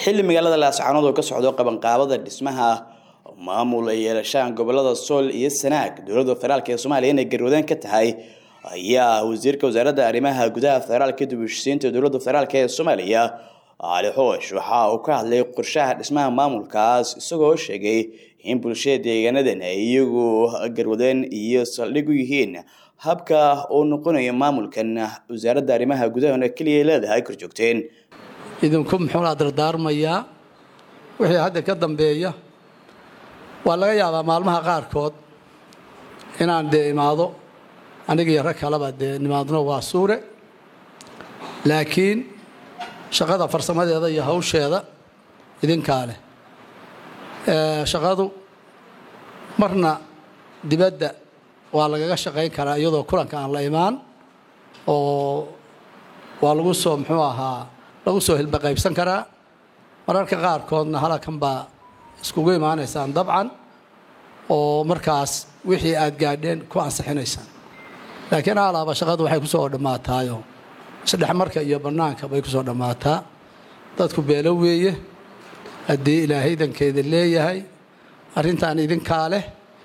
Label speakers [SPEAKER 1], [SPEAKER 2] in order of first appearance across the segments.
[SPEAKER 1] xilli magaalada laascaanood oo ka socdo qabanqaabada dhismaha maamul ay yeelashaan gobolada sool iyo sanaag dowladda federaalk ee soomaaliya inay garwadeen ka tahay ayaa wasiirka wasaaradda arrimaha gudaha federaalka dib u heshisiinta dowladda federaalk ee soomaaliya cali xoosh waxa uu ka hadlay qorshaha dhismaha maamulkaas isagoo sheegay in bulshada deegaanadan ay iyagu garwadeen iyo saldhig u yihiin habka uu noqonayo maamulkan wasaaradda arrimaha gudahana keliya leedahay korjoogteen
[SPEAKER 2] idinku muxuunaa dardaarmayaa wixii hadda ka dambeeya waa laga yaabaa maalmaha qaarkood inaan dee imaado aniga iyo rag kaleba dee nimaadno waa suure laakiin shaqada farsamadeeda iyo hawsheeda idinkaa leh shaqadu marna dibadda waa lagaga shaqayn karaa iyadoo kulanka aan la imaan oo waa lagu soo muxuu ahaa lagu soo hilbaqaybsan karaa mararka qaarkoodna halakan baa iskugu imaanaysaan dabcan oo markaas wixii aad gaadheen ku ansixinaysaan laakiin alaaba shaqadu waxay ku soo dhammaataayo isdhexmarka iyo bannaanka bay ku soo dhammaataa dadku beelo weeye haddii ilaahay idankeeda leeyahay arrintan idinkaa leh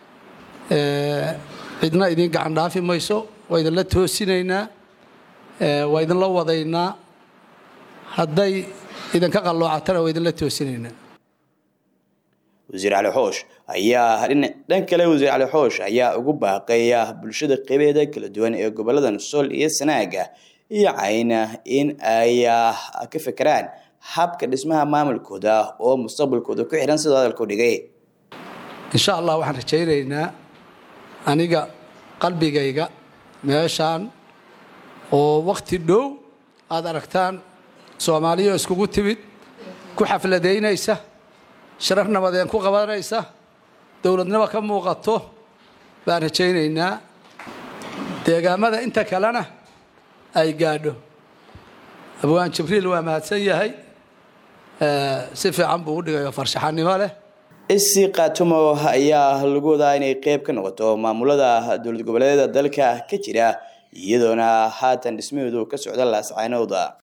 [SPEAKER 2] cidna idin gacan dhaafi mayso waa idinla toosinaynaa waa idinla wadaynaa hadday idinka qalloocatana waa idinla toosinaynaa
[SPEAKER 1] wasiir cali xoosh ayaa dhan kale wasiir cali xoosh ayaa ugu baaqaya bulshada qeybeeda kala duwan ee goboladan sool iyo sanaaga iyo cayna in ay ka fekeraan habka dhismaha maamulkooda oo mustaqbalkooda ku xihan sidoo hadalku dhigay
[SPEAKER 2] insha allah waxaan rajaynaynaa aniga qalbigayga meeshaan oo wakti dhow aada aragtaan soomaaliya iskugu timid ku xafladaynaysa sharar nabadeen ku qabanaysa dowladnimo ka muuqato baan rajaynaynaa deegaamada inta kalena ay gaadho abwaan jibriil waa mahadsan yahay si fiican buu u dhigayo farshaxanimo leh
[SPEAKER 1] isi kaatumo ayaa lagu wadaa inay qeyb ka noqoto maamulada dowlad goboleedyada dalka ka jira iyadoona haatan dhismaheedu ka socda laascaanooda